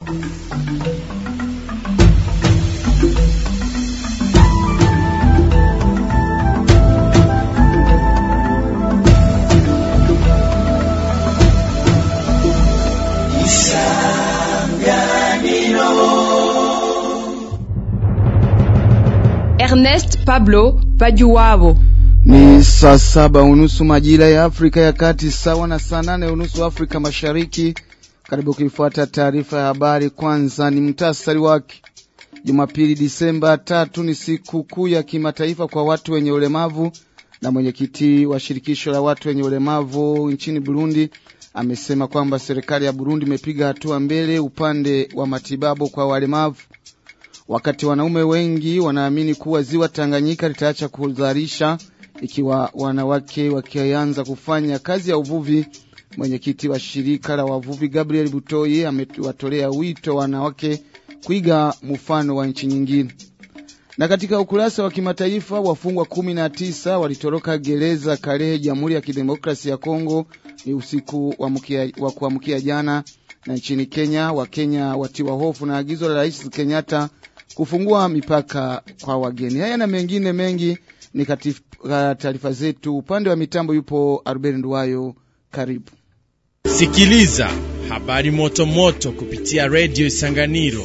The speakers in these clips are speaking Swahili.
Ernest Pablo Bajuwabo. Ni saa saba unusu majira ya Afrika ya Kati, sawa na saa nane unusu Afrika Mashariki. Karibu kuifuata taarifa ya habari. Kwanza ni mtasari wake. Jumapili Disemba tatu ni siku kuu ya kimataifa kwa watu wenye ulemavu, na mwenyekiti wa shirikisho la watu wenye ulemavu nchini Burundi amesema kwamba serikali ya Burundi imepiga hatua mbele upande wa matibabu kwa walemavu. Wakati wanaume wengi wanaamini kuwa ziwa Tanganyika litaacha kuzalisha ikiwa wanawake wakianza kufanya kazi ya uvuvi, mwenyekiti wa shirika la wavuvi Gabriel Butoi amewatolea wito wanawake kuiga mfano wa nchi nyingine. Na katika ukurasa wa kimataifa, wafungwa kumi na tisa walitoroka gereza Kalehe, Jamhuri ya Kidemokrasia ya Kongo ni usiku wa, mkia, wa kuamkia jana. Na nchini Kenya, Wakenya watiwa hofu na agizo la Rais Kenyatta kufungua mipaka kwa wageni. Haya na mengine mengi ni katika taarifa zetu. Upande wa mitambo yupo Arben Nduwayo, karibu sikiliza habari moto moto kupitia redio Isanganiro.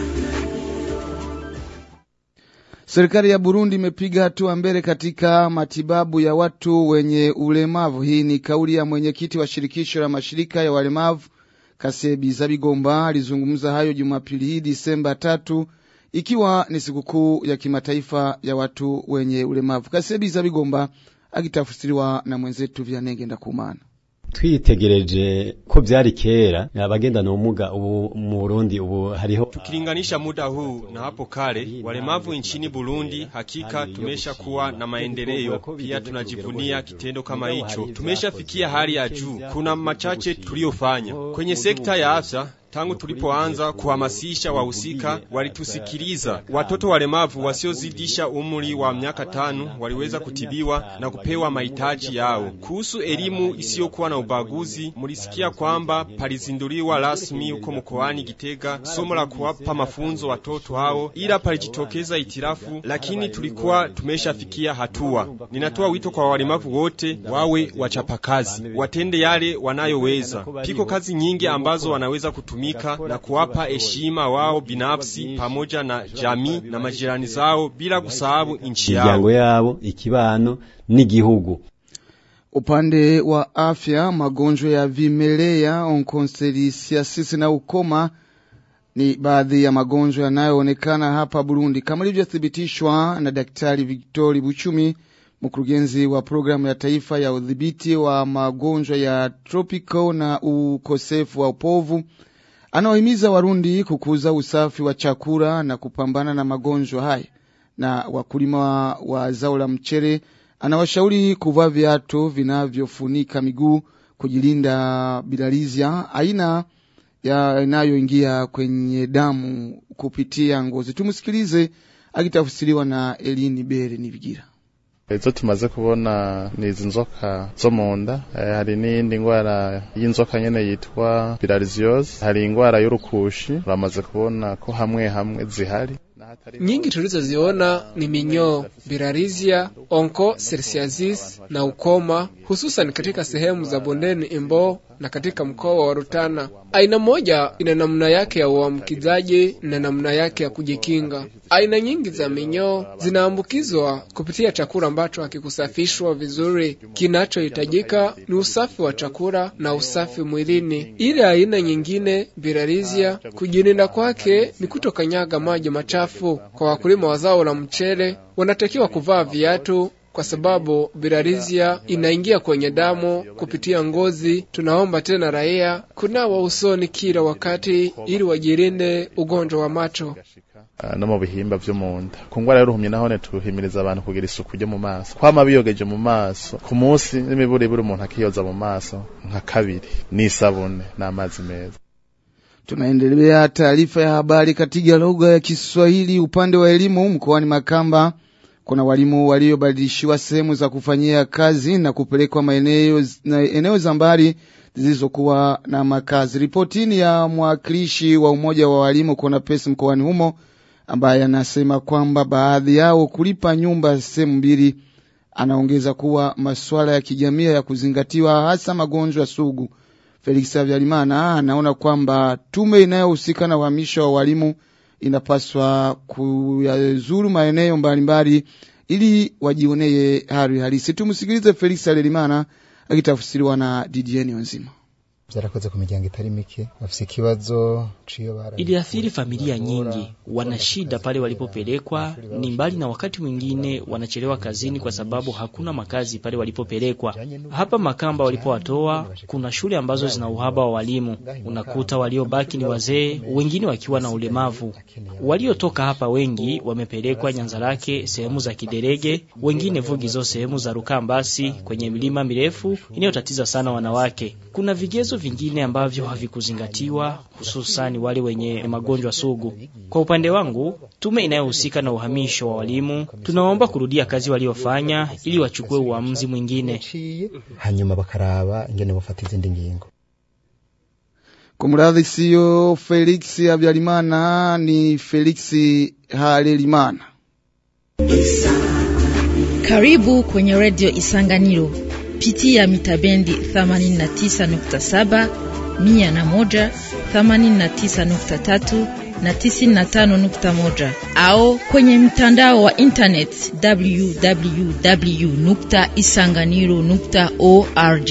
Serikali ya Burundi imepiga hatua mbele katika matibabu ya watu wenye ulemavu. Hii ni kauli ya mwenyekiti wa shirikisho la mashirika ya walemavu Kasebi Zabigomba. Alizungumza hayo Jumapili hii Disemba tatu ikiwa ni sikukuu ya kimataifa ya watu wenye ulemavu. Kasebi Zabigomba akitafsiriwa na mwenzetu Vyanenge Ndakumana. twitegereje ko byari kera abagendana ubumuga ubu mu Burundi ubu hariho tukilinganisha muda huu na hapo kale walemavu nchini Burundi, hakika tumesha kuwa na maendeleo. Pia tunajivunia kitendo kama hicho, tumeshafikia hali ya juu. Kuna machache tuliyofanya kwenye sekta ya afya Tangu tulipoanza kuhamasisha wahusika, walitusikiliza. Watoto walemavu wasiozidisha umri wa miaka tano waliweza kutibiwa na kupewa mahitaji yao. Kuhusu elimu isiyokuwa na ubaguzi, mulisikia kwamba palizinduliwa rasmi huko mkoani Gitega somo la kuwapa mafunzo watoto hao, ila palijitokeza itirafu, lakini tulikuwa tumeshafikia hatua. Ninatoa wito kwa walemavu wote wawe wachapakazi, watende yale wanayoweza. Piko kazi nyingi ambazo wanaweza kutumia na kuwapa heshima wao binafsi pamoja na jamii na majirani zao bila kusahau nchi yao, imiryango yabo, ikibano n'igihugu. Upande wa afya, magonjwa ya vimelea, onkonselisiasisi na ukoma ni baadhi ya magonjwa yanayoonekana hapa Burundi, kama ilivyothibitishwa na Daktari Victori Buchumi, mkurugenzi wa programu ya taifa ya udhibiti wa magonjwa ya tropical na ukosefu wa upovu anaohimiza Warundi kukuza usafi wa chakula na kupambana na magonjwa haya. Na wakulima wa, wa zao la mchere anawashauri kuvaa viatu vinavyofunika miguu kujilinda bilharzia, aina inayoingia kwenye damu kupitia ngozi. Tumsikilize akitafsiriwa na Elini Bere Nibigira. izo tumaze kubona ni izi nzoka zo mu nda hari n'iyindi ndwara y'inzoka nyene yitwa bilharziose hari indwara y'urukushi uramaze kubona ko hamwe hamwe zihari nyingi tulizoziona ni minyoo, bilharzia, onchocerciasis na ukoma, hususan katika sehemu za bondeni Imbo na katika mkoa wa Rutana. Aina moja ina namna yake ya uambukizaji na namna yake ya kujikinga. Aina nyingi za minyoo zinaambukizwa kupitia chakula ambacho hakikusafishwa vizuri. Kinachohitajika ni usafi wa chakula na usafi mwilini. Ile aina nyingine, bilharzia, kujilinda kwake ni kutokanyaga maji machafu. Kwa wakulima wa zao la mchele, wanatakiwa kuvaa viatu kwa sababu bilharzia inaingia kwenye damu kupitia ngozi. Tunaomba tena raia kunawa usoni kila wakati ili wajilinde ugonjwa wa macho no mu bihimba vyo mu nda ku ngwara y'uruhumyi nahone tuhimiriza abantu kugira isuku ryo mu maso kwama biyogeje mu maso ku munsi n'imiburiburi umuntu akiyoza mu maso nka kabiri n'isabune n'amazi meza Tunaendelea taarifa ya habari katika lugha ya Kiswahili upande wa elimu mkoani Makamba Kuna walimu waliobadilishiwa sehemu za kufanyia kazi na kupelekwa maeneo na eneo za mbali zilizokuwa na makazi. Ripoti ni ya mwakilishi wa umoja wa walimu kuna pesi mkoani humo ambaye anasema kwamba baadhi yao kulipa nyumba sehemu mbili. Anaongeza kuwa masuala ya kijamii ya kuzingatiwa, hasa magonjwa sugu. Felix Habyarimana anaona kwamba tume inayohusika na uhamisho wa walimu inapaswa kuyazuru maeneo mbalimbali ili wajionee hali halisi. Tumsikilize Felix Habyarimana akitafsiriwa na Didier Nzima. vyarakoze ku miryango itari mike bafise ikibazo ciyo bara Iliathiri familia nyingi, wana shida pale walipopelekwa, ni mbali na wakati mwingine wanachelewa kazini kwa sababu hakuna makazi pale walipopelekwa. Hapa Makamba walipowatoa, kuna shule ambazo zina uhaba wa walimu, unakuta waliobaki ni wazee, wengine wakiwa na ulemavu. Waliotoka hapa wengi wamepelekwa Nyanzarake, sehemu za Kiderege, wengine Vugizo, sehemu za Rukambasi, kwenye milima mirefu inayotatiza sana wanawake. Kuna vigezo vingine ambavyo havikuzingatiwa, hususani wale wenye magonjwa sugu. Kwa upande wangu, tume inayohusika na uhamisho wa walimu, tunaomba kurudia kazi waliofanya ili wachukue uamuzi mwingine. hanyuma bakaraba ingene bafata izindi ngingo Kumradhi, siyo Felix Habyarimana, ni Felix Halerimana. Karibu kwenye redio Isanganiro. Pitia mitabendi 89.7, 101, 89.3 na 95.1 au kwenye mtandao wa internet www.isanganiro.org.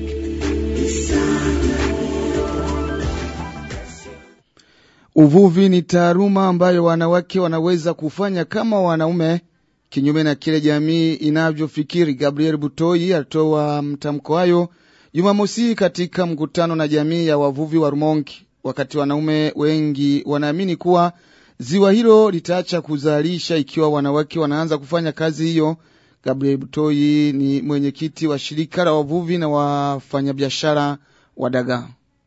Uvuvi ni taaluma ambayo wanawake wanaweza kufanya kama wanaume, kinyume na kile jamii inavyofikiri. Gabriel Butoi alitoa mtamko hayo Jumamosi katika mkutano na jamii ya wavuvi wa Rumonge, wakati wanaume wengi wanaamini kuwa ziwa hilo litaacha kuzalisha ikiwa wanawake wanaanza kufanya kazi hiyo. Gabriel Butoi ni mwenyekiti wa shirika la wavuvi na wafanyabiashara wa dagaa.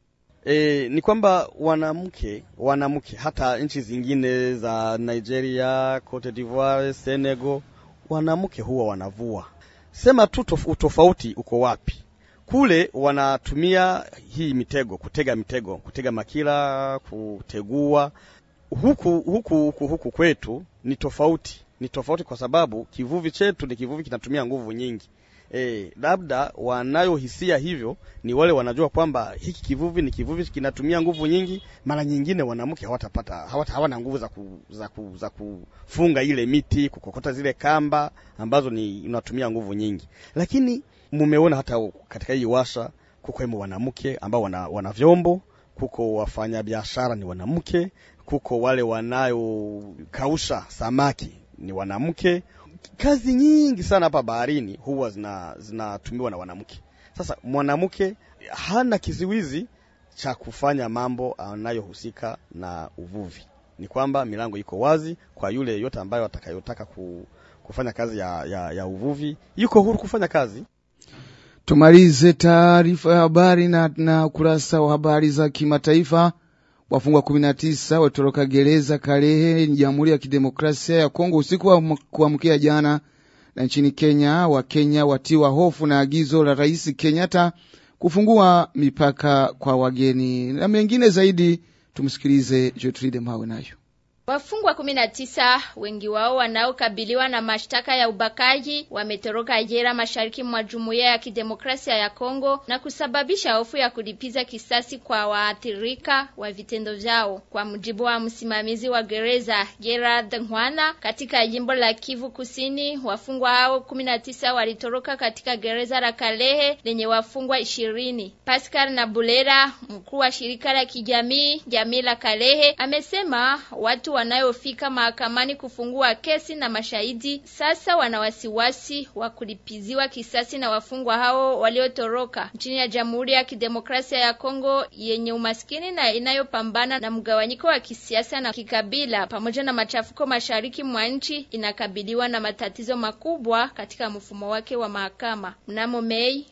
E, ni kwamba wanamke wanamke hata nchi zingine za Nigeria, Cote d'Ivoire, Senegal, wanamke huwa wanavua. Sema tu tof- utofauti uko wapi? Kule wanatumia hii mitego, kutega mitego, kutega makila, kutegua. Huku huku huku, huku kwetu ni tofauti, ni tofauti kwa sababu kivuvi chetu ni kivuvi kinatumia nguvu nyingi. E, labda wanayohisia hivyo ni wale wanajua kwamba hiki kivuvi ni kivuvi kinatumia nguvu nyingi. Mara nyingine wanamke hawatapata hawata, hawana nguvu za, ku, za, ku, za kufunga ile miti, kukokota zile kamba ambazo ni inatumia nguvu nyingi, lakini mumeona hata katika hii washa kuko wanamke ambao wana, wana vyombo, kuko wafanyabiashara ni wanamke, kuko wale wanayokausha samaki ni wanamke kazi nyingi sana hapa baharini huwa zina zinatumiwa na wanamke. Sasa mwanamke hana kiziwizi cha kufanya mambo anayohusika na uvuvi. Ni kwamba milango iko wazi kwa yule yote ambayo atakayotaka ku, kufanya kazi ya, ya, ya uvuvi, yuko huru kufanya kazi. Tumalize taarifa ya habari na, na ukurasa wa habari za kimataifa. Wafungwa 19 watoroka gereza Kalehe, Jamhuri ya Kidemokrasia ya Kongo usiku wa kuamkia jana. Na nchini Kenya, Wakenya watiwa hofu na agizo la Rais Kenyatta kufungua mipaka kwa wageni na mengine zaidi. Tumsikilize Gertrude Mawe nayo. Wafungwa kumi na tisa, wengi wao wanaokabiliwa na mashtaka ya ubakaji, wametoroka jela mashariki mwa Jumuiya ya Kidemokrasia ya Kongo na kusababisha hofu ya kulipiza kisasi kwa waathirika wa vitendo vyao. Kwa mujibu wa msimamizi wa gereza Gerard Nhwana katika jimbo la Kivu Kusini, wafungwa hao kumi na tisa walitoroka katika gereza la Kalehe lenye wafungwa ishirini. Pascal Nabulera, mkuu wa shirika la kijamii jamii la Kalehe, amesema watu wanayofika mahakamani kufungua kesi na mashahidi sasa wana wasiwasi wa kulipiziwa kisasi na wafungwa hao waliotoroka nchini ya Jamhuri ya Kidemokrasia ya Kongo yenye umaskini na inayopambana na mgawanyiko wa kisiasa na kikabila pamoja na machafuko mashariki mwa nchi, inakabiliwa na matatizo makubwa katika mfumo wake wa mahakama. Mnamo Mei,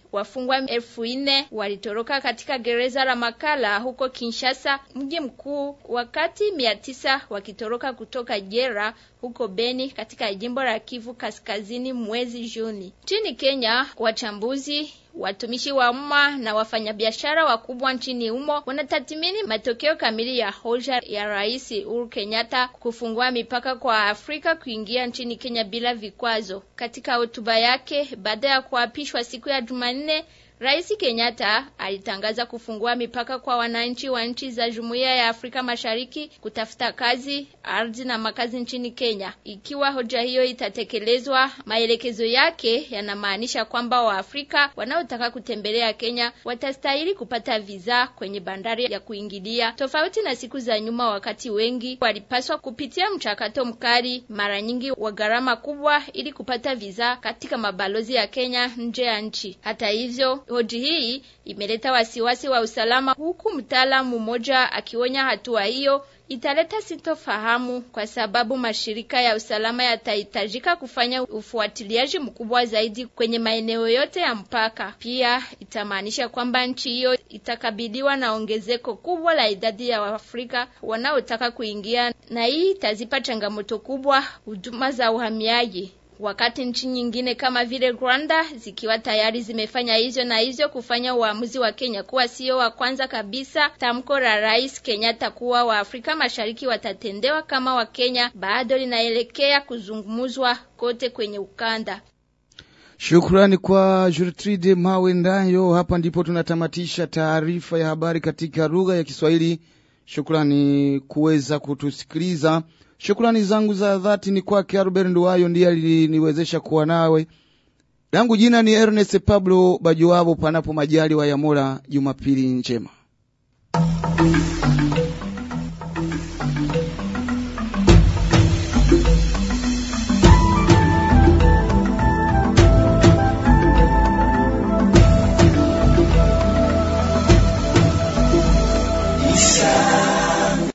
Wafungwa elfu nne walitoroka katika gereza la Makala huko Kinshasa, mji mkuu, wakati mia tisa wakitoroka kutoka jela huko Beni katika jimbo la Kivu Kaskazini mwezi Juni. Nchini Kenya, wachambuzi watumishi wa umma na wafanyabiashara wakubwa nchini humo wanatathmini matokeo kamili ya hoja ya Rais Uhuru Kenyatta kufungua mipaka kwa Afrika kuingia nchini Kenya bila vikwazo. Katika hotuba yake baada ya kuapishwa siku ya Jumanne, Rais Kenyatta alitangaza kufungua mipaka kwa wananchi wa nchi za Jumuiya ya Afrika Mashariki kutafuta kazi, ardhi na makazi nchini Kenya. Ikiwa hoja hiyo itatekelezwa, maelekezo yake yanamaanisha kwamba Waafrika wanaotaka kutembelea Kenya watastahili kupata visa kwenye bandari ya kuingilia, tofauti na siku za nyuma, wakati wengi walipaswa kupitia mchakato mkali, mara nyingi wa gharama kubwa, ili kupata visa katika mabalozi ya Kenya nje ya nchi. Hata hivyo hoji hii imeleta wasiwasi wa usalama, huku mtaalamu mmoja akionya hatua hiyo italeta sintofahamu kwa sababu mashirika ya usalama yatahitajika kufanya ufuatiliaji mkubwa zaidi kwenye maeneo yote ya mpaka. Pia itamaanisha kwamba nchi hiyo itakabiliwa na ongezeko kubwa la idadi ya Waafrika wanaotaka kuingia, na hii itazipa changamoto kubwa huduma za uhamiaji wakati nchi nyingine kama vile Rwanda zikiwa tayari zimefanya hivyo na hivyo kufanya uamuzi wa Kenya kuwa sio wa kwanza kabisa. Tamko la Rais Kenyatta kuwa wa Afrika Mashariki watatendewa kama wa Kenya bado linaelekea kuzungumzwa kote kwenye ukanda. Shukrani kwa Gertrude Mawe Ndayo. Hapa ndipo tunatamatisha taarifa ya habari katika lugha ya Kiswahili. Shukrani kuweza kutusikiliza. Shukrani zangu za dhati ni kwake Albert Nduwayo, ndiye aliniwezesha kuwa nawe. Langu jina ni Ernest Pablo Bajuwabo, panapo majali wa Yamola. Jumapili njema.